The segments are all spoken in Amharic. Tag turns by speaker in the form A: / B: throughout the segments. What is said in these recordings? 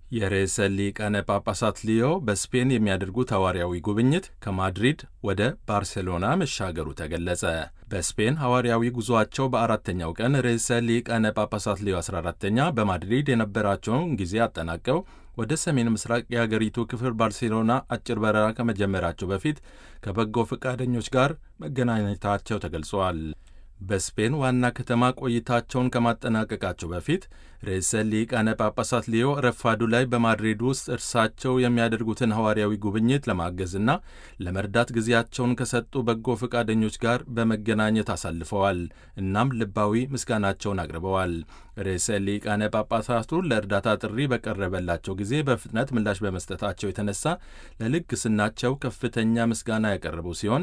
A: የርዕሰ ሊቃነ ጳጳሳት ሊዮ በስፔን የሚያደርጉት ሐዋርያዊ ጉብኝት ከማድሪድ ወደ ባርሴሎና መሻገሩ ተገለጸ። በስፔን ሐዋርያዊ ጉዞአቸው በአራተኛው ቀን ርዕሰ ሊቃነ ጳጳሳት ሊዮ 14ተኛ በማድሪድ የነበራቸውን ጊዜ አጠናቀው ወደ ሰሜን ምስራቅ የአገሪቱ ክፍል ባርሴሎና አጭር በረራ ከመጀመራቸው በፊት ከበጎ ፈቃደኞች ጋር መገናኘታቸው ተገልጿል። በስፔን ዋና ከተማ ቆይታቸውን ከማጠናቀቃቸው በፊት ርዕሰ ሊቃነ ጳጳሳት ሊዮ ረፋዱ ላይ በማድሪድ ውስጥ እርሳቸው የሚያደርጉትን ሐዋርያዊ ጉብኝት ለማገዝና ለመርዳት ጊዜያቸውን ከሰጡ በጎ ፈቃደኞች ጋር በመገናኘት አሳልፈዋል። እናም ልባዊ ምስጋናቸውን አቅርበዋል። ርዕሰ ሊቃነ ጳጳሳቱ ለእርዳታ ጥሪ በቀረበላቸው ጊዜ በፍጥነት ምላሽ በመስጠታቸው የተነሳ ለልግስናቸው ከፍተኛ ምስጋና ያቀረቡ ሲሆን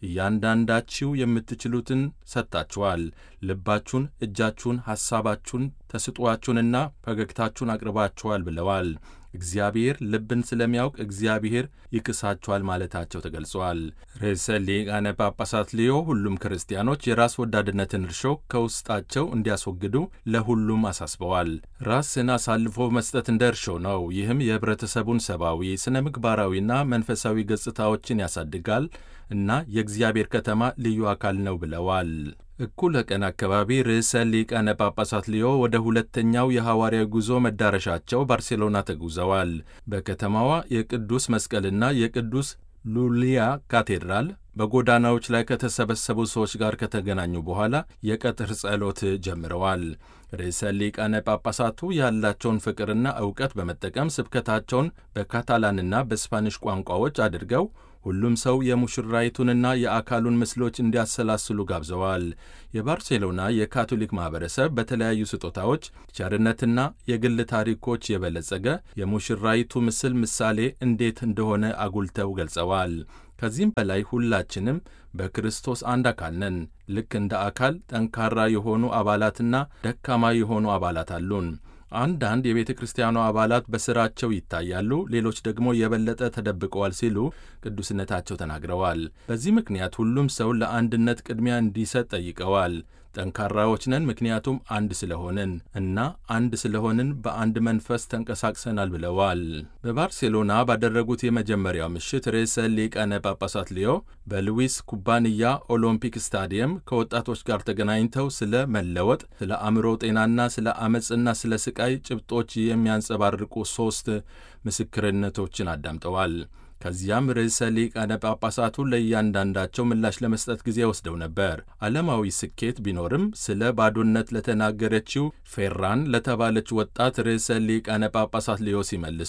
A: እያንዳንዳችሁ የምትችሉትን ሰጥታችኋል። ልባችሁን፣ እጃችሁን፣ ሐሳባችሁን፣ ተስጧችሁንና ፈገግታችሁን አቅርባችኋል ብለዋል። እግዚአብሔር ልብን ስለሚያውቅ እግዚአብሔር ይክሳችኋል ማለታቸው ተገልጿል። ርዕሰ ሊቃነ ጳጳሳት ሊዮ ሁሉም ክርስቲያኖች የራስ ወዳድነትን እርሾ ከውስጣቸው እንዲያስወግዱ ለሁሉም አሳስበዋል። ራስን አሳልፎ መስጠት እንደ እርሾ ነው። ይህም የኅብረተሰቡን ሰብአዊ፣ ስነ ምግባራዊና መንፈሳዊ ገጽታዎችን ያሳድጋል እና የእግዚአብሔር ከተማ ልዩ አካል ነው ብለዋል። እኩለ ቀን አካባቢ ርዕሰ ሊቃነ ጳጳሳት ሊዮ ወደ ሁለተኛው የሐዋርያዊ ጉዞ መዳረሻቸው ባርሴሎና ተጉዘዋል። በከተማዋ የቅዱስ መስቀልና የቅዱስ ሉሊያ ካቴድራል በጎዳናዎች ላይ ከተሰበሰቡ ሰዎች ጋር ከተገናኙ በኋላ የቀትር ጸሎት ጀምረዋል። ርዕሰ ሊቃነ ጳጳሳቱ ያላቸውን ፍቅርና ዕውቀት በመጠቀም ስብከታቸውን በካታላንና በስፓኒሽ ቋንቋዎች አድርገው ሁሉም ሰው የሙሽራይቱንና የአካሉን ምስሎች እንዲያሰላስሉ ጋብዘዋል። የባርሴሎና የካቶሊክ ማኅበረሰብ በተለያዩ ስጦታዎች፣ ቸርነትና የግል ታሪኮች የበለጸገ የሙሽራይቱ ምስል ምሳሌ እንዴት እንደሆነ አጉልተው ገልጸዋል። ከዚህም በላይ ሁላችንም በክርስቶስ አንድ አካል ነን። ልክ እንደ አካል ጠንካራ የሆኑ አባላትና ደካማ የሆኑ አባላት አሉን። አንዳንድ የቤተ ክርስቲያኗ አባላት በሥራቸው ይታያሉ፣ ሌሎች ደግሞ የበለጠ ተደብቀዋል ሲሉ ቅዱስነታቸው ተናግረዋል። በዚህ ምክንያት ሁሉም ሰው ለአንድነት ቅድሚያ እንዲሰጥ ጠይቀዋል። ጠንካራዎች ነን ምክንያቱም አንድ ስለሆንን እና አንድ ስለሆንን በአንድ መንፈስ ተንቀሳቅሰናል ብለዋል። በባርሴሎና ባደረጉት የመጀመሪያው ምሽት ርዕሰ ሊቃነ ጳጳሳት ሊዮ በሉዊስ ኩባንያ ኦሎምፒክ ስታዲየም ከወጣቶች ጋር ተገናኝተው ስለ መለወጥ፣ ስለ አእምሮ ጤናና ስለ አመፅና ስለ ስቃይ ጭብጦች የሚያንጸባርቁ ሦስት ምስክርነቶችን አዳምጠዋል። ከዚያም ርዕሰ ሊቃነ ጳጳሳቱ ለእያንዳንዳቸው ምላሽ ለመስጠት ጊዜ ወስደው ነበር። ዓለማዊ ስኬት ቢኖርም ስለ ባዶነት ለተናገረችው ፌራን ለተባለች ወጣት ርዕሰ ሊቃነ ጳጳሳት ሊዮ ሲመልሱ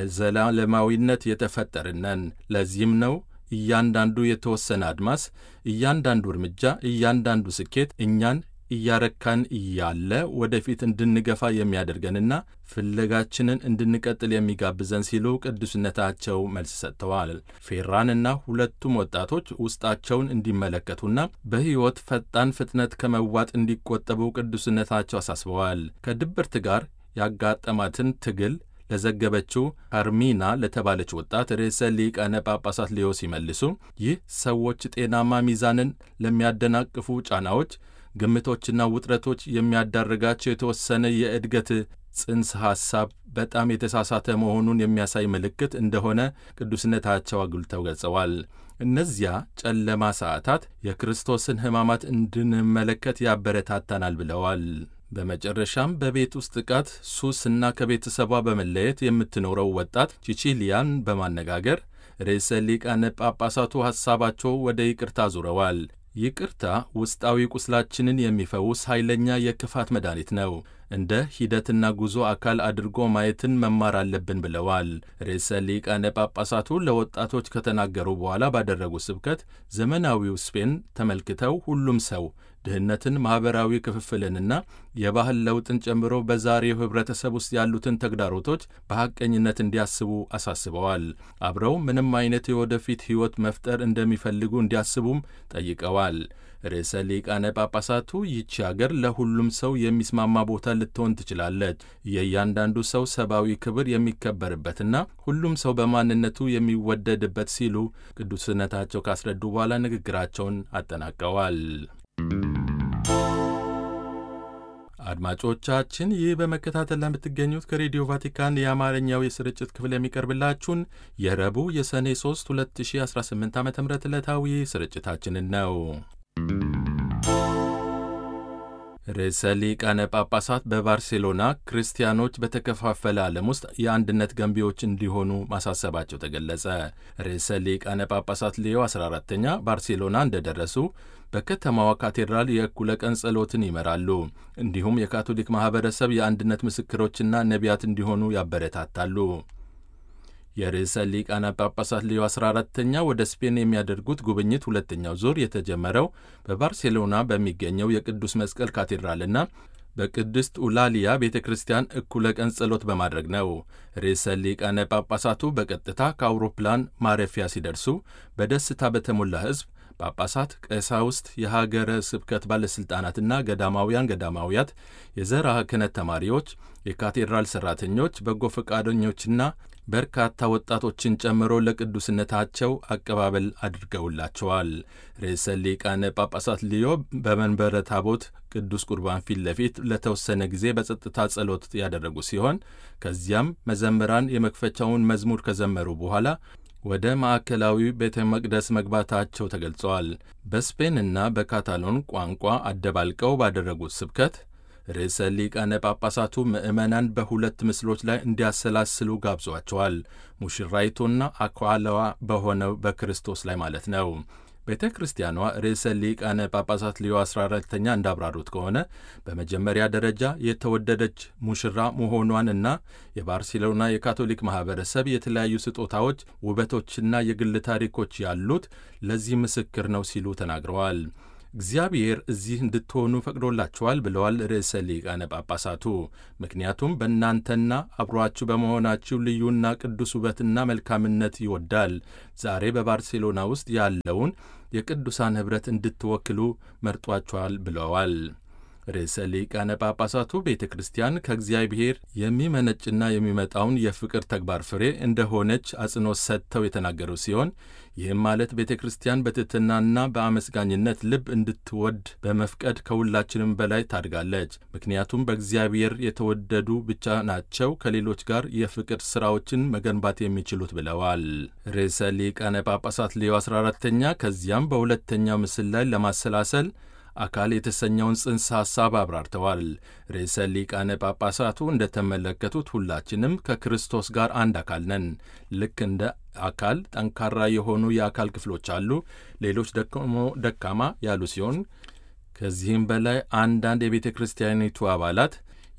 A: ለዘላለማዊነት የተፈጠርነን ለዚህም ነው እያንዳንዱ የተወሰነ አድማስ፣ እያንዳንዱ እርምጃ፣ እያንዳንዱ ስኬት እኛን እያረካን እያለ ወደፊት እንድንገፋ የሚያደርገንና ፍለጋችንን እንድንቀጥል የሚጋብዘን ሲሉ ቅዱስነታቸው መልስ ሰጥተዋል። ፌራንና ሁለቱም ወጣቶች ውስጣቸውን እንዲመለከቱና በሕይወት ፈጣን ፍጥነት ከመዋጥ እንዲቆጠቡ ቅዱስነታቸው አሳስበዋል። ከድብርት ጋር ያጋጠማትን ትግል ለዘገበችው ካርሚና ለተባለች ወጣት ርዕሰ ሊቃነ ጳጳሳት ሊዮ ሲመልሱ ይህ ሰዎች ጤናማ ሚዛንን ለሚያደናቅፉ ጫናዎች ግምቶችና ውጥረቶች የሚያዳርጋቸው የተወሰነ የእድገት ጽንሰ ሐሳብ በጣም የተሳሳተ መሆኑን የሚያሳይ ምልክት እንደሆነ ቅዱስነታቸው አጉልተው ገልጸዋል። እነዚያ ጨለማ ሰዓታት የክርስቶስን ሕማማት እንድንመለከት ያበረታታናል ብለዋል። በመጨረሻም በቤት ውስጥ ጥቃት፣ ሱስ እና ከቤተሰቧ በመለየት የምትኖረው ወጣት ቺቺሊያን በማነጋገር ርዕሰ ሊቃነ ጳጳሳቱ ሐሳባቸው ወደ ይቅርታ ዙረዋል። ይቅርታ ውስጣዊ ቁስላችንን የሚፈውስ ኃይለኛ የክፋት መድኃኒት ነው። እንደ ሂደትና ጉዞ አካል አድርጎ ማየትን መማር አለብን ብለዋል። ርዕሰ ሊቃነ ጳጳሳቱ ለወጣቶች ከተናገሩ በኋላ ባደረጉት ስብከት ዘመናዊው ስፔን ተመልክተው ሁሉም ሰው ድህነትን፣ ማኅበራዊ ክፍፍልንና የባህል ለውጥን ጨምሮ በዛሬው ኅብረተሰብ ውስጥ ያሉትን ተግዳሮቶች በሐቀኝነት እንዲያስቡ አሳስበዋል። አብረው ምንም አይነት የወደፊት ሕይወት መፍጠር እንደሚፈልጉ እንዲያስቡም ጠይቀዋል። ርዕሰ ሊቃነ ጳጳሳቱ ይቺ አገር ለሁሉም ሰው የሚስማማ ቦታ ልትሆን ትችላለች፣ የእያንዳንዱ ሰው ሰብአዊ ክብር የሚከበርበትና ሁሉም ሰው በማንነቱ የሚወደድበት ሲሉ ቅዱስነታቸው ካስረዱ በኋላ ንግግራቸውን አጠናቀዋል። አድማጮቻችን ይህ በመከታተል ለምትገኙት ከሬዲዮ ቫቲካን የአማርኛው የስርጭት ክፍል የሚቀርብላችሁን የረቡዕ የሰኔ 3 2018 ዓ ም ዕለታዊ ስርጭታችንን ነው። ርዕሰ ሊቃነ ጳጳሳት በባርሴሎና ክርስቲያኖች በተከፋፈለ ዓለም ውስጥ የአንድነት ገንቢዎች እንዲሆኑ ማሳሰባቸው ተገለጸ። ርዕሰ ሊቃነ ጳጳሳት ሌዮ 14ተኛ ባርሴሎና እንደደረሱ በከተማዋ ካቴድራል የእኩለ ቀን ጸሎትን ይመራሉ። እንዲሁም የካቶሊክ ማኅበረሰብ የአንድነት ምስክሮችና ነቢያት እንዲሆኑ ያበረታታሉ። የርዕሰ ሊቃነ ጳጳሳት ሌዮ 14ተኛ ወደ ስፔን የሚያደርጉት ጉብኝት ሁለተኛው ዙር የተጀመረው በባርሴሎና በሚገኘው የቅዱስ መስቀል ካቴድራልና በቅድስት ኡላሊያ ቤተ ክርስቲያን እኩለ ቀን ጸሎት በማድረግ ነው። ርዕሰ ሊቃነ ጳጳሳቱ በቀጥታ ከአውሮፕላን ማረፊያ ሲደርሱ በደስታ በተሞላ ሕዝብ ጳጳሳት፣ ቀሳውስት፣ የሀገረ ስብከት ባለሥልጣናትና ገዳማውያን ገዳማውያት፣ የዘርዓ ክህነት ተማሪዎች፣ የካቴድራል ሠራተኞች፣ በጎ ፈቃደኞችና በርካታ ወጣቶችን ጨምሮ ለቅዱስነታቸው አቀባበል አድርገውላቸዋል። ርዕሰ ሊቃነ ጳጳሳት ሊዮ በመንበረ ታቦት ቅዱስ ቁርባን ፊት ለፊት ለተወሰነ ጊዜ በጸጥታ ጸሎት ያደረጉ ሲሆን ከዚያም መዘምራን የመክፈቻውን መዝሙር ከዘመሩ በኋላ ወደ ማዕከላዊ ቤተ መቅደስ መግባታቸው ተገልጸዋል። በስፔንና በካታሎን ቋንቋ አደባልቀው ባደረጉት ስብከት ርዕሰ ሊቃነ ጳጳሳቱ ምዕመናን በሁለት ምስሎች ላይ እንዲያሰላስሉ ጋብዟቸዋል። ሙሽራይቱና አኳላዋ በሆነው በክርስቶስ ላይ ማለት ነው። ቤተ ክርስቲያኗ ርዕሰ ሊቃነ ጳጳሳት ሊዮ 14ተኛ እንዳብራሩት ከሆነ በመጀመሪያ ደረጃ የተወደደች ሙሽራ መሆኗን እና የባርሴሎና የካቶሊክ ማኅበረሰብ የተለያዩ ስጦታዎች፣ ውበቶችና የግል ታሪኮች ያሉት ለዚህ ምስክር ነው ሲሉ ተናግረዋል። እግዚአብሔር እዚህ እንድትሆኑ ፈቅዶላችኋል ብለዋል ርዕሰ ሊቃነ ጳጳሳቱ። ምክንያቱም በእናንተና አብሯችሁ በመሆናችሁ ልዩና ቅዱስ ውበትና መልካምነት ይወዳል። ዛሬ በባርሴሎና ውስጥ ያለውን የቅዱሳን ኅብረት እንድትወክሉ መርጧችኋል ብለዋል። ርዕሰ ሊቃነ ጳጳሳቱ ቤተ ክርስቲያን ከእግዚአብሔር የሚመነጭና የሚመጣውን የፍቅር ተግባር ፍሬ እንደሆነች አጽንኦት ሰጥተው የተናገሩ ሲሆን ይህም ማለት ቤተ ክርስቲያን በትሕትናና በአመስጋኝነት ልብ እንድትወድ በመፍቀድ ከሁላችንም በላይ ታድጋለች። ምክንያቱም በእግዚአብሔር የተወደዱ ብቻ ናቸው ከሌሎች ጋር የፍቅር ሥራዎችን መገንባት የሚችሉት ብለዋል። ርዕሰ ሊቃነ ጳጳሳት ሌዮ 14ተኛ ከዚያም በሁለተኛው ምስል ላይ ለማሰላሰል አካል የተሰኘውን ጽንሰ ሐሳብ አብራርተዋል። ርዕሰ ሊቃነ ጳጳሳቱ እንደተመለከቱት ሁላችንም ከክርስቶስ ጋር አንድ አካል ነን። ልክ እንደ አካል ጠንካራ የሆኑ የአካል ክፍሎች አሉ፣ ሌሎች ደግሞ ደካማ ያሉ ሲሆን ከዚህም በላይ አንዳንድ የቤተ ክርስቲያኒቱ አባላት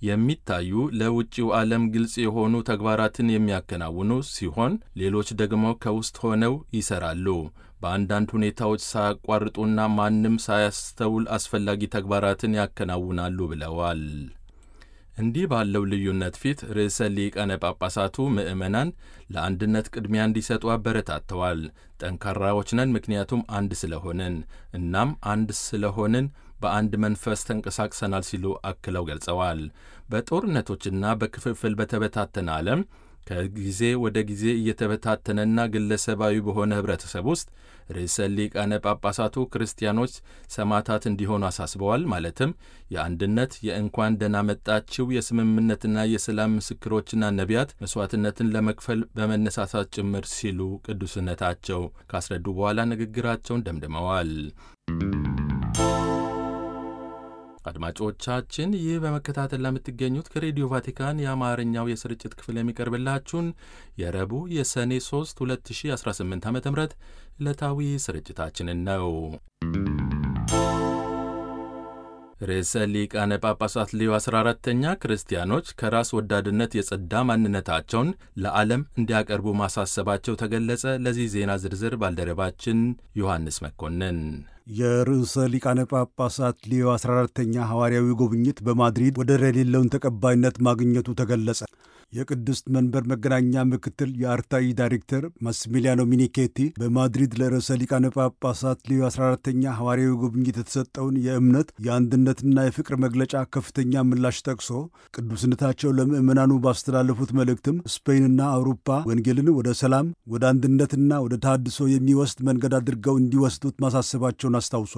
A: የሚታዩ ለውጭው ዓለም ግልጽ የሆኑ ተግባራትን የሚያከናውኑ ሲሆን ሌሎች ደግሞ ከውስጥ ሆነው ይሠራሉ። በአንዳንድ ሁኔታዎች ሳያቋርጡና ማንም ሳያስተውል አስፈላጊ ተግባራትን ያከናውናሉ ብለዋል። እንዲህ ባለው ልዩነት ፊት ርዕሰ ሊቃነ ጳጳሳቱ ምዕመናን ለአንድነት ቅድሚያ እንዲሰጡ አበረታተዋል። ጠንካራዎች ነን ምክንያቱም አንድ ስለሆንን፣ እናም አንድ ስለሆንን በአንድ መንፈስ ተንቀሳቅሰናል ሲሉ አክለው ገልጸዋል። በጦርነቶችና በክፍፍል በተበታተነ ዓለም ከጊዜ ወደ ጊዜ እየተበታተነና ግለሰባዊ በሆነ ኅብረተሰብ ውስጥ ርዕሰ ሊቃነ ጳጳሳቱ ክርስቲያኖች ሰማዕታት እንዲሆኑ አሳስበዋል። ማለትም የአንድነት የእንኳን ደህና መጣችው የስምምነትና የሰላም ምስክሮችና ነቢያት መሥዋዕትነትን ለመክፈል በመነሳሳት ጭምር ሲሉ ቅዱስነታቸው ካስረዱ በኋላ ንግግራቸውን ደምድመዋል። አድማጮቻችን ይህ በመከታተል ለምትገኙት ከሬዲዮ ቫቲካን የአማርኛው የስርጭት ክፍል የሚቀርብላችሁን የረቡዕ የሰኔ 3 2018 ዓ ም ዕለታዊ ስርጭታችንን ነው። ርዕሰ ሊቃነ ጳጳሳት ሌዮ 14ተኛ ክርስቲያኖች ከራስ ወዳድነት የጸዳ ማንነታቸውን ለዓለም እንዲያቀርቡ ማሳሰባቸው ተገለጸ። ለዚህ ዜና ዝርዝር ባልደረባችን ዮሐንስ መኮንን
B: የርዕሰ ሊቃነ ጳጳሳት ሊዮ 14ተኛ ሐዋርያዊ ጉብኝት በማድሪድ ወደር የሌለውን ተቀባይነት ማግኘቱ ተገለጸ። የቅድስት መንበር መገናኛ ምክትል የአርታኢ ዳይሬክተር ማስሚሊያኖ ሚኒኬቲ በማድሪድ ለርዕሰ ሊቃነ ጳጳሳት ሊዮ 14ተኛ ሐዋርያዊ ጉብኝት የተሰጠውን የእምነት የአንድነትና የፍቅር መግለጫ ከፍተኛ ምላሽ ጠቅሶ ቅዱስነታቸው ለምዕመናኑ ባስተላለፉት መልእክትም ስፔንና አውሮፓ ወንጌልን ወደ ሰላም፣ ወደ አንድነትና ወደ ታድሶ የሚወስድ መንገድ አድርገው እንዲወስዱት ማሳሰባቸውን አስታውሷል።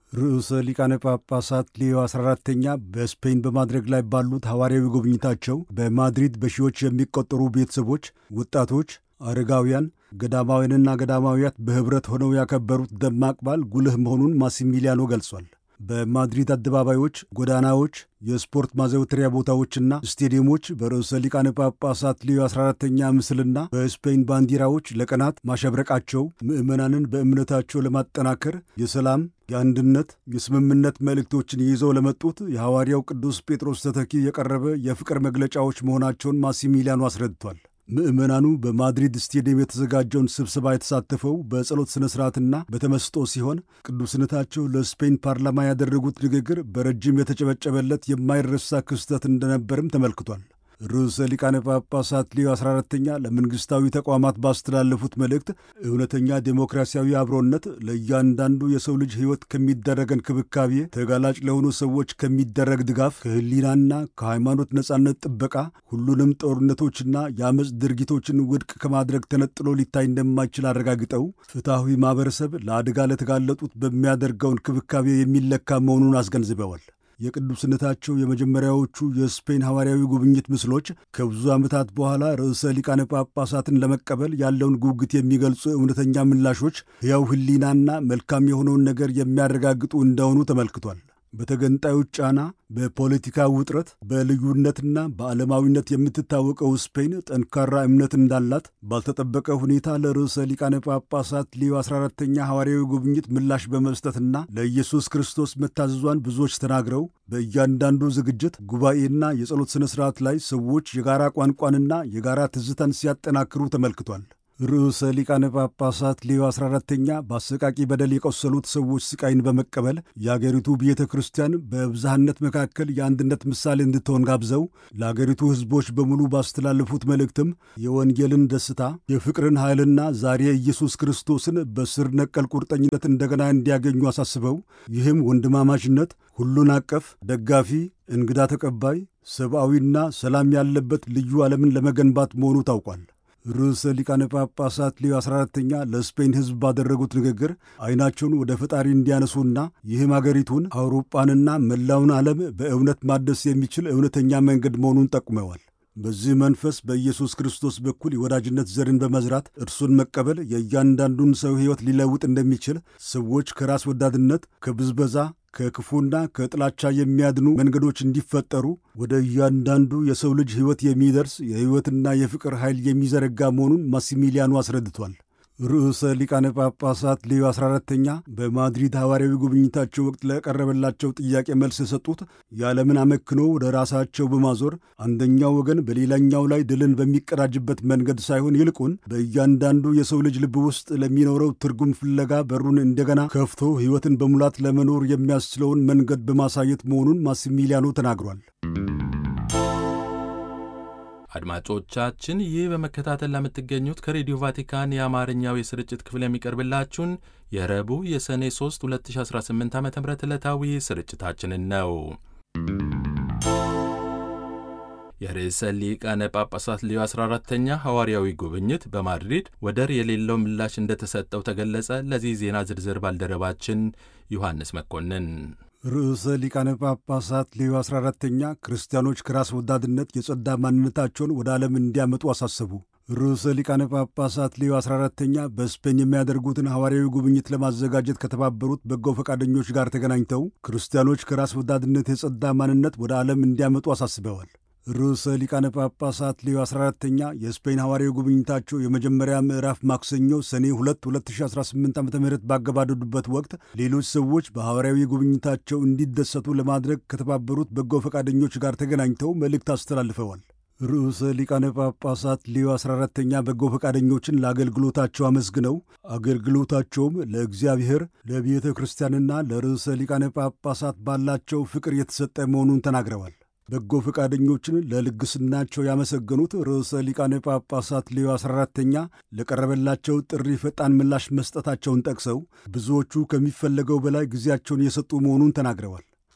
B: ርዕሰ ሊቃነ ጳጳሳት ሌዮ 14ተኛ በስፔን በማድረግ ላይ ባሉት ሐዋርያዊ ጉብኝታቸው በማድሪድ በሺዎች የሚቆጠሩ ቤተሰቦች፣ ወጣቶች፣ አረጋውያን፣ ገዳማውያንና ገዳማውያት በኅብረት ሆነው ያከበሩት ደማቅ በዓል ጉልህ መሆኑን ማሲሚሊያኖ ገልጿል። በማድሪድ አደባባዮች፣ ጎዳናዎች፣ የስፖርት ማዘውተሪያ ቦታዎችና ስቴዲየሞች በርዕሰ ሊቃነ ጳጳሳት ሌዮ 14ተኛ ምስልና በስፔን ባንዲራዎች ለቀናት ማሸብረቃቸው ምዕመናንን በእምነታቸው ለማጠናከር የሰላም፣ የአንድነት፣ የስምምነት መልእክቶችን ይዘው ለመጡት የሐዋርያው ቅዱስ ጴጥሮስ ተተኪ የቀረበ የፍቅር መግለጫዎች መሆናቸውን ማሲሚሊያኖ አስረድቷል። ምዕመናኑ በማድሪድ ስቴዲየም የተዘጋጀውን ስብሰባ የተሳተፈው በጸሎት ሥነ ሥርዓትና በተመስጦ ሲሆን ቅዱስነታቸው ለስፔን ፓርላማ ያደረጉት ንግግር በረጅም የተጨበጨበለት የማይረሳ ክስተት እንደነበርም ተመልክቷል። ርዕሰ ሊቃነ ጳጳሳት ሌዮ 14ተኛ ለመንግሥታዊ ተቋማት ባስተላለፉት መልእክት እውነተኛ ዴሞክራሲያዊ አብሮነት ለእያንዳንዱ የሰው ልጅ ሕይወት ከሚደረግ እንክብካቤ፣ ተጋላጭ ለሆኑ ሰዎች ከሚደረግ ድጋፍ፣ ከሕሊናና ከሃይማኖት ነጻነት ጥበቃ፣ ሁሉንም ጦርነቶችና የአመፅ ድርጊቶችን ውድቅ ከማድረግ ተነጥሎ ሊታይ እንደማይችል አረጋግጠው ፍትሐዊ ማኅበረሰብ ለአደጋ ለተጋለጡት በሚያደርገው እንክብካቤ የሚለካ መሆኑን አስገንዝበዋል። የቅዱስነታቸው የመጀመሪያዎቹ የስፔን ሐዋርያዊ ጉብኝት ምስሎች ከብዙ ዓመታት በኋላ ርዕሰ ሊቃነ ጳጳሳትን ለመቀበል ያለውን ጉጉት የሚገልጹ እውነተኛ ምላሾች ሕያው ሕሊናና መልካም የሆነውን ነገር የሚያረጋግጡ እንደሆኑ ተመልክቷል። በተገንጣዮች ጫና፣ በፖለቲካ ውጥረት፣ በልዩነትና በዓለማዊነት የምትታወቀው ስፔን ጠንካራ እምነት እንዳላት ባልተጠበቀ ሁኔታ ለርዕሰ ሊቃነ ጳጳሳት ሌዮ 14ተኛ ሐዋርያዊ ጉብኝት ምላሽ በመስጠትና ለኢየሱስ ክርስቶስ መታዘዟን ብዙዎች ተናግረው በእያንዳንዱ ዝግጅት ጉባኤና የጸሎት ሥነ ሥርዓት ላይ ሰዎች የጋራ ቋንቋንና የጋራ ትዝታን ሲያጠናክሩ ተመልክቷል። ርዕሰ ሊቃነ ጳጳሳት ሌዮ 14ተኛ በአሰቃቂ በደል የቆሰሉት ሰዎች ስቃይን በመቀበል የአገሪቱ ቤተ ክርስቲያን በብዝሃነት መካከል የአንድነት ምሳሌ እንድትሆን ጋብዘው ለአገሪቱ ሕዝቦች በሙሉ ባስተላለፉት መልእክትም የወንጌልን ደስታ፣ የፍቅርን ኃይልና ዛሬ ኢየሱስ ክርስቶስን በስር ነቀል ቁርጠኝነት እንደገና እንዲያገኙ አሳስበው ይህም ወንድማማችነት፣ ሁሉን አቀፍ፣ ደጋፊ፣ እንግዳ ተቀባይ፣ ሰብአዊና ሰላም ያለበት ልዩ ዓለምን ለመገንባት መሆኑ ታውቋል። ርዕሰ ሊቃነ ጳጳሳት ሌዮ 14ተኛ ለስፔን ሕዝብ ባደረጉት ንግግር ዐይናቸውን ወደ ፈጣሪ እንዲያነሱና ይህም አገሪቱን አውሮጳንና መላውን ዓለም በእውነት ማደስ የሚችል እውነተኛ መንገድ መሆኑን ጠቁመዋል። በዚህ መንፈስ በኢየሱስ ክርስቶስ በኩል የወዳጅነት ዘርን በመዝራት እርሱን መቀበል የእያንዳንዱን ሰው ሕይወት ሊለውጥ እንደሚችል ሰዎች ከራስ ወዳድነት፣ ከብዝበዛ ከክፉና ከጥላቻ የሚያድኑ መንገዶች እንዲፈጠሩ ወደ እያንዳንዱ የሰው ልጅ ሕይወት የሚደርስ የሕይወትና የፍቅር ኃይል የሚዘረጋ መሆኑን ማሲሚሊያኑ አስረድቷል። ርዕሰ ሊቃነ ጳጳሳት ሌዮ 14ተኛ በማድሪድ ሐዋርያዊ ጉብኝታቸው ወቅት ለቀረበላቸው ጥያቄ መልስ የሰጡት የዓለምን አመክኖ ወደ ራሳቸው በማዞር አንደኛው ወገን በሌላኛው ላይ ድልን በሚቀዳጅበት መንገድ ሳይሆን ይልቁን በእያንዳንዱ የሰው ልጅ ልብ ውስጥ ለሚኖረው ትርጉም ፍለጋ በሩን እንደገና ከፍቶ ሕይወትን በሙላት ለመኖር የሚያስችለውን መንገድ በማሳየት መሆኑን ማሲሚሊያኖ ተናግሯል።
A: አድማጮቻችን ይህ በመከታተል ለምትገኙት ከሬዲዮ ቫቲካን የአማርኛው የስርጭት ክፍል የሚቀርብላችሁን የረቡዕ የሰኔ 3 2018 ዓ ም ዕለታዊ ስርጭታችንን ነው። የርዕሰ ሊቃነ ጳጳሳት ሌዮ 14ተኛ ሐዋርያዊ ጉብኝት በማድሪድ ወደር የሌለው ምላሽ እንደተሰጠው ተገለጸ። ለዚህ ዜና ዝርዝር ባልደረባችን ዮሐንስ መኮንን
B: ርዕሰ ሊቃነ ጳጳሳት ሌዮ 14ተኛ ክርስቲያኖች ከራስ ወዳድነት የጸዳ ማንነታቸውን ወደ ዓለም እንዲያመጡ አሳሰቡ። ርዕሰ ሊቃነ ጳጳሳት ሌዮ 14ተኛ በስፔን የሚያደርጉትን ሐዋርያዊ ጉብኝት ለማዘጋጀት ከተባበሩት በጎ ፈቃደኞች ጋር ተገናኝተው ክርስቲያኖች ከራስ ወዳድነት የጸዳ ማንነት ወደ ዓለም እንዲያመጡ አሳስበዋል። ርዕሰ ሊቃነ ጳጳሳት ሌዮ 14ተኛ የስፔን ሐዋርያዊ ጉብኝታቸው የመጀመሪያ ምዕራፍ ማክሰኞ ሰኔ 2 2018 ዓ ም ባገባደዱበት ወቅት ሌሎች ሰዎች በሐዋርያዊ ጉብኝታቸው እንዲደሰቱ ለማድረግ ከተባበሩት በጎ ፈቃደኞች ጋር ተገናኝተው መልእክት አስተላልፈዋል። ርዕሰ ሊቃነ ጳጳሳት ሌዮ 14ተኛ በጎ ፈቃደኞችን ለአገልግሎታቸው አመስግነው አገልግሎታቸውም ለእግዚአብሔር ለቤተ ክርስቲያንና ለርዕሰ ሊቃነ ጳጳሳት ባላቸው ፍቅር የተሰጠ መሆኑን ተናግረዋል። በጎ ፈቃደኞችን ለልግስናቸው ያመሰገኑት ርዕሰ ሊቃነ ጳጳሳት ሌዮ 14ተኛ ለቀረበላቸው ጥሪ ፈጣን ምላሽ መስጠታቸውን ጠቅሰው ብዙዎቹ ከሚፈለገው በላይ ጊዜያቸውን የሰጡ መሆኑን ተናግረዋል።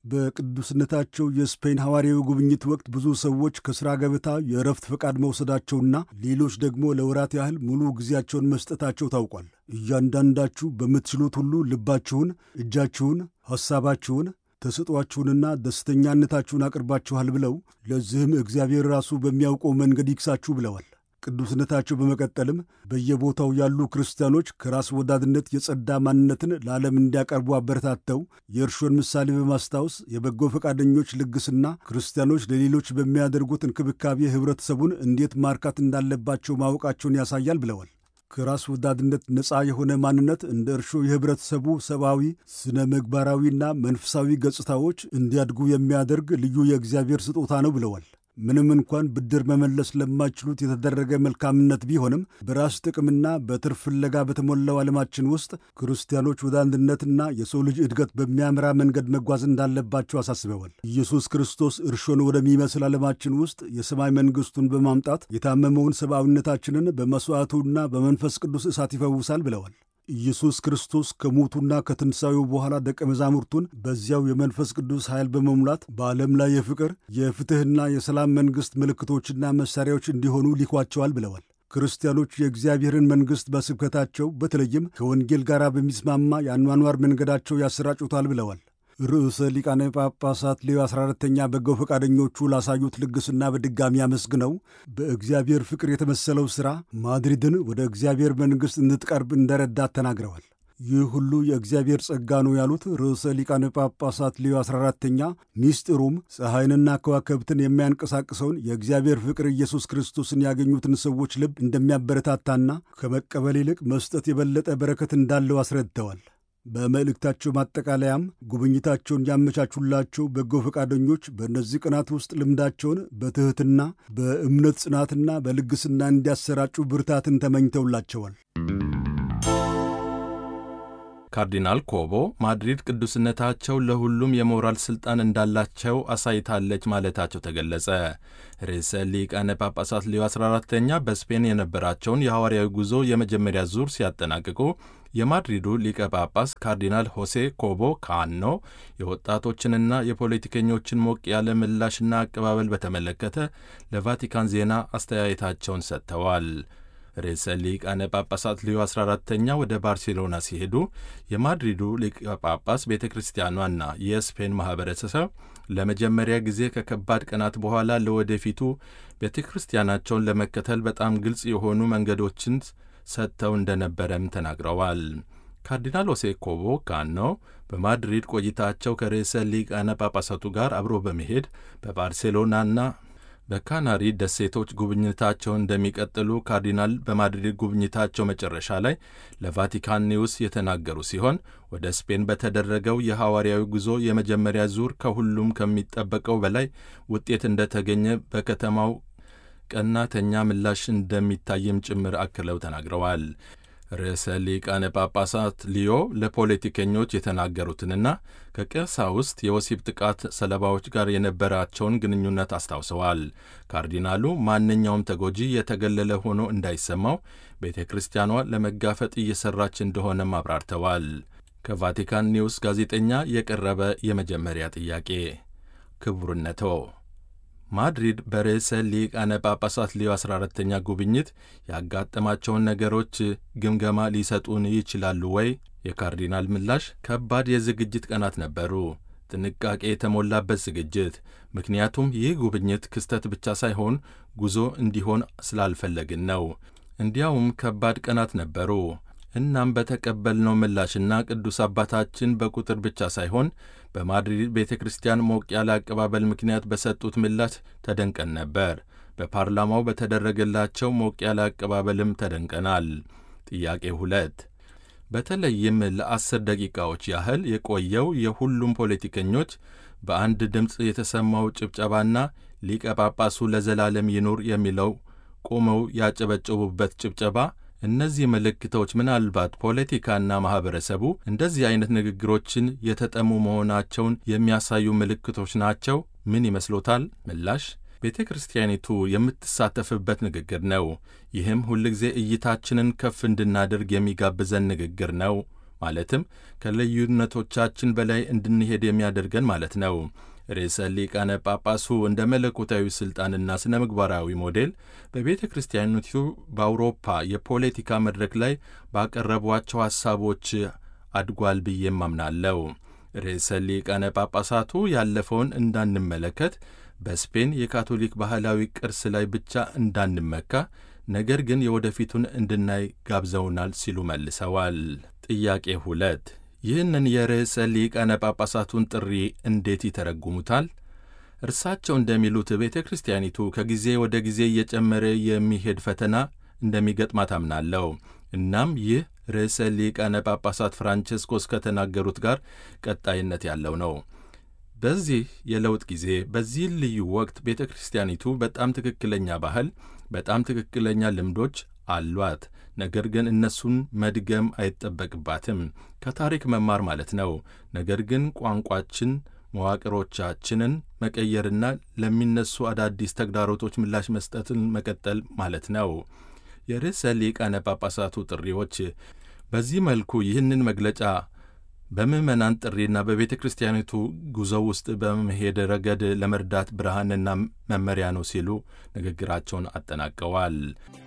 B: በቅዱስነታቸው የስፔን ሐዋርያዊ ጉብኝት ወቅት ብዙ ሰዎች ከሥራ ገበታ የእረፍት ፈቃድ መውሰዳቸውና ሌሎች ደግሞ ለወራት ያህል ሙሉ ጊዜያቸውን መስጠታቸው ታውቋል። እያንዳንዳችሁ በምትችሉት ሁሉ ልባችሁን፣ እጃችሁን፣ ሐሳባችሁን ተሰጧችሁንና ደስተኛነታችሁን አቅርባችኋል ብለው ለዚህም እግዚአብሔር ራሱ በሚያውቀው መንገድ ይክሳችሁ ብለዋል። ቅዱስነታቸው በመቀጠልም በየቦታው ያሉ ክርስቲያኖች ከራስ ወዳድነት የጸዳ ማንነትን ለዓለም እንዲያቀርቡ አበረታተው የእርሾን ምሳሌ በማስታወስ የበጎ ፈቃደኞች ልግስና ክርስቲያኖች ለሌሎች በሚያደርጉት እንክብካቤ ኅብረተሰቡን እንዴት ማርካት እንዳለባቸው ማወቃቸውን ያሳያል ብለዋል። ከራስ ወዳድነት ነፃ የሆነ ማንነት እንደ እርሾ የኅብረተሰቡ ሰብአዊ፣ ስነ ምግባራዊና መንፈሳዊ ገጽታዎች እንዲያድጉ የሚያደርግ ልዩ የእግዚአብሔር ስጦታ ነው ብለዋል። ምንም እንኳን ብድር መመለስ ለማይችሉት የተደረገ መልካምነት ቢሆንም በራስ ጥቅምና በትርፍ ፍለጋ በተሞላው ዓለማችን ውስጥ ክርስቲያኖች ወደ አንድነትና የሰው ልጅ እድገት በሚያምራ መንገድ መጓዝ እንዳለባቸው አሳስበዋል። ኢየሱስ ክርስቶስ እርሾን ወደሚመስል ዓለማችን ውስጥ የሰማይ መንግሥቱን በማምጣት የታመመውን ሰብአዊነታችንን በመሥዋዕቱና በመንፈስ ቅዱስ እሳት ይፈውሳል ብለዋል። ኢየሱስ ክርስቶስ ከሞቱና ከትንሣኤው በኋላ ደቀ መዛሙርቱን በዚያው የመንፈስ ቅዱስ ኃይል በመሙላት በዓለም ላይ የፍቅር የፍትሕና የሰላም መንግሥት ምልክቶችና መሣሪያዎች እንዲሆኑ ሊኳቸዋል ብለዋል። ክርስቲያኖች የእግዚአብሔርን መንግሥት በስብከታቸው በተለይም ከወንጌል ጋር በሚስማማ የአኗኗር መንገዳቸው ያሰራጩታል ብለዋል። ርዕሰ ሊቃነ ጳጳሳት ሌዮ 14ተኛ በጎ ፈቃደኞቹ ላሳዩት ልግስና በድጋሚ አመስግነው በእግዚአብሔር ፍቅር የተመሰለው ሥራ ማድሪድን ወደ እግዚአብሔር መንግሥት እንድትቀርብ እንደረዳት ተናግረዋል። ይህ ሁሉ የእግዚአብሔር ጸጋ ነው ያሉት ርዕሰ ሊቃነ ጳጳሳት ሌዮ 14ተኛ ሚስጢሩም ፀሐይንና ከዋክብትን የሚያንቀሳቅሰውን የእግዚአብሔር ፍቅር ኢየሱስ ክርስቶስን ያገኙትን ሰዎች ልብ እንደሚያበረታታና ከመቀበል ይልቅ መስጠት የበለጠ በረከት እንዳለው አስረድተዋል። በመልእክታቸው ማጠቃለያም ጉብኝታቸውን ያመቻቹላቸው በጎ ፈቃደኞች በእነዚህ ቀናት ውስጥ ልምዳቸውን በትሕትና በእምነት ጽናትና በልግስና እንዲያሰራጩ ብርታትን ተመኝተውላቸዋል።
A: ካርዲናል ኮቦ ማድሪድ ቅዱስነታቸው ለሁሉም የሞራል ሥልጣን እንዳላቸው አሳይታለች ማለታቸው ተገለጸ። ርዕሰ ሊቃነ ጳጳሳት ሌዮ 14ተኛ በስፔን የነበራቸውን የሐዋርያዊ ጉዞ የመጀመሪያ ዙር ሲያጠናቅቁ የማድሪዱ ሊቀ ጳጳስ ካርዲናል ሆሴ ኮቦ ካኖ የወጣቶችንና የፖለቲከኞችን ሞቅ ያለ ምላሽና አቀባበል በተመለከተ ለቫቲካን ዜና አስተያየታቸውን ሰጥተዋል። ርዕሰ ሊቃነ ጳጳሳት ሊዮ 14ተኛ ወደ ባርሴሎና ሲሄዱ የማድሪዱ ሊቀ ጳጳስ ቤተ ክርስቲያኗና የስፔን ማኅበረሰብ ለመጀመሪያ ጊዜ ከከባድ ቀናት በኋላ ለወደፊቱ ቤተ ክርስቲያናቸውን ለመከተል በጣም ግልጽ የሆኑ መንገዶችን ሰጥተው እንደነበረም ተናግረዋል። ካርዲናል ሆሴ ኮቦ ካኖ በማድሪድ ቆይታቸው ከርዕሰ ሊቃነ ጳጳሳቱ ጋር አብሮ በመሄድ በባርሴሎናና በካናሪ ደሴቶች ጉብኝታቸውን እንደሚቀጥሉ ካርዲናል በማድሪድ ጉብኝታቸው መጨረሻ ላይ ለቫቲካን ኒውስ የተናገሩ ሲሆን ወደ ስፔን በተደረገው የሐዋርያዊ ጉዞ የመጀመሪያ ዙር ከሁሉም ከሚጠበቀው በላይ ውጤት እንደተገኘ በከተማው ቀናተኛ ምላሽ እንደሚታይም ጭምር አክለው ተናግረዋል። ርዕሰ ሊቃነ ጳጳሳት ሊዮ ለፖለቲከኞች የተናገሩትንና ከቀሳውስት የወሲብ ጥቃት ሰለባዎች ጋር የነበራቸውን ግንኙነት አስታውሰዋል። ካርዲናሉ ማንኛውም ተጎጂ የተገለለ ሆኖ እንዳይሰማው ቤተ ክርስቲያኗ ለመጋፈጥ እየሠራች እንደሆነም አብራርተዋል። ከቫቲካን ኒውስ ጋዜጠኛ የቀረበ የመጀመሪያ ጥያቄ ክቡርነቶ ማድሪድ በርዕሰ ሊቃነ ጳጳሳት ሊዮ 14ተኛ ጉብኝት ያጋጠማቸውን ነገሮች ግምገማ ሊሰጡን ይችላሉ ወይ? የካርዲናል ምላሽ ከባድ የዝግጅት ቀናት ነበሩ። ጥንቃቄ የተሞላበት ዝግጅት። ምክንያቱም ይህ ጉብኝት ክስተት ብቻ ሳይሆን ጉዞ እንዲሆን ስላልፈለግን ነው። እንዲያውም ከባድ ቀናት ነበሩ። እናም በተቀበልነው ምላሽና ቅዱስ አባታችን በቁጥር ብቻ ሳይሆን በማድሪድ ቤተ ክርስቲያን ሞቅ ያለ አቀባበል ምክንያት በሰጡት ምላሽ ተደንቀን ነበር። በፓርላማው በተደረገላቸው ሞቅ ያለ አቀባበልም ተደንቀናል። ጥያቄ ሁለት በተለይም ለአስር ደቂቃዎች ያህል የቆየው የሁሉም ፖለቲከኞች በአንድ ድምፅ የተሰማው ጭብጨባና ሊቀ ጳጳሱ ለዘላለም ይኑር የሚለው ቆመው ያጨበጨቡበት ጭብጨባ እነዚህ ምልክቶች ምናልባት ፖለቲካና ማኅበረሰቡ እንደዚህ አይነት ንግግሮችን የተጠሙ መሆናቸውን የሚያሳዩ ምልክቶች ናቸው። ምን ይመስሎታል? ምላሽ ቤተ ክርስቲያኒቱ የምትሳተፍበት ንግግር ነው። ይህም ሁልጊዜ እይታችንን ከፍ እንድናደርግ የሚጋብዘን ንግግር ነው። ማለትም ከልዩነቶቻችን በላይ እንድንሄድ የሚያደርገን ማለት ነው። ርዕሰ ሊቃነ ጳጳሱ እንደ መለኮታዊ ሥልጣንና ስነ ምግባራዊ ሞዴል በቤተ ክርስቲያኒቱ በአውሮፓ የፖለቲካ መድረክ ላይ ባቀረቧቸው ሐሳቦች አድጓል ብዬም አምናለሁ። ርዕሰ ሊቃነ ጳጳሳቱ ያለፈውን እንዳንመለከት በስፔን የካቶሊክ ባህላዊ ቅርስ ላይ ብቻ እንዳንመካ ነገር ግን የወደፊቱን እንድናይ ጋብዘውናል ሲሉ መልሰዋል። ጥያቄ ሁለት ይህንን የርዕሰ ሊቃነ ጳጳሳቱን ጥሪ እንዴት ይተረጉሙታል? እርሳቸው እንደሚሉት ቤተ ክርስቲያኒቱ ከጊዜ ወደ ጊዜ እየጨመረ የሚሄድ ፈተና እንደሚገጥማት አምናለሁ። እናም ይህ ርዕሰ ሊቃነ ጳጳሳት ፍራንቸስኮስ ከተናገሩት ጋር ቀጣይነት ያለው ነው። በዚህ የለውጥ ጊዜ በዚህ ልዩ ወቅት ቤተ ክርስቲያኒቱ በጣም ትክክለኛ ባህል፣ በጣም ትክክለኛ ልምዶች አሏት። ነገር ግን እነሱን መድገም አይጠበቅባትም። ከታሪክ መማር ማለት ነው። ነገር ግን ቋንቋችን፣ መዋቅሮቻችንን መቀየርና ለሚነሱ አዳዲስ ተግዳሮቶች ምላሽ መስጠትን መቀጠል ማለት ነው። የርዕሰ ሊቃነ ጳጳሳቱ ጥሪዎች በዚህ መልኩ ይህንን መግለጫ በምዕመናን ጥሪና በቤተ ክርስቲያኒቱ ጉዞ ውስጥ በመሄድ ረገድ ለመርዳት ብርሃንና መመሪያ ነው ሲሉ ንግግራቸውን አጠናቀዋል።